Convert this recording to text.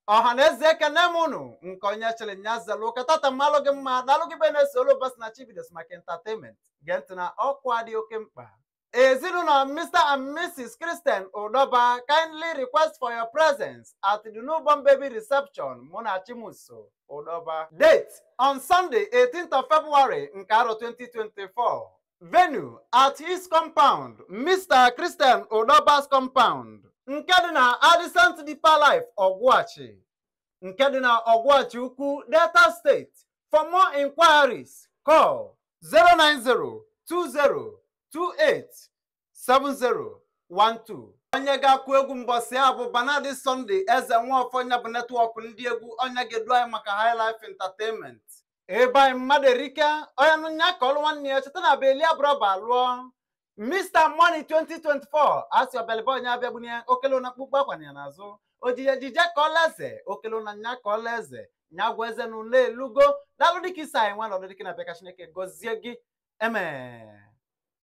ọha na eze ekene m unu nke onye chịrị nya zelu ụka tata mmalụ gị mma dalụ gị be na-eso olu bas na chibidos maka entertainment gee ntị na ọkwa dị oke mkpa ezinụlọ mr and mrs christian udoba kindly request for your presence at the newborn baby reception munachimuso udoba date on sunday 18th of february nke arọ 2024 venue at his compound mr christian udoba's compound nke dị na adjacent deeper life ọgwụachi nke dị na ọgwụachi ukwu delta steeti for more inquiries call 09020287012 onye ga-akụ egwu mbọsị a bụ banadi sunday eze nwaọfọ nya bụ netwọk ndị egwu onye ga-edu anyị maka high life entertainment ebe anyị mmadụ erike onye nụnya ka ọlụ nwanne ya cheta na belia brọba lụọ Mr Money 2024 asị ọbịalịba onye abịagbunye okele na akpụkpọ akwa ya n'azụ ojije ejije ka ọla eze okele na nya ka ọla eze nya gwa eze na ụlọ elugo dalụ dịka isi anyị nwa na ọdụ dịka na bịa ka Chineke gọzie gị eme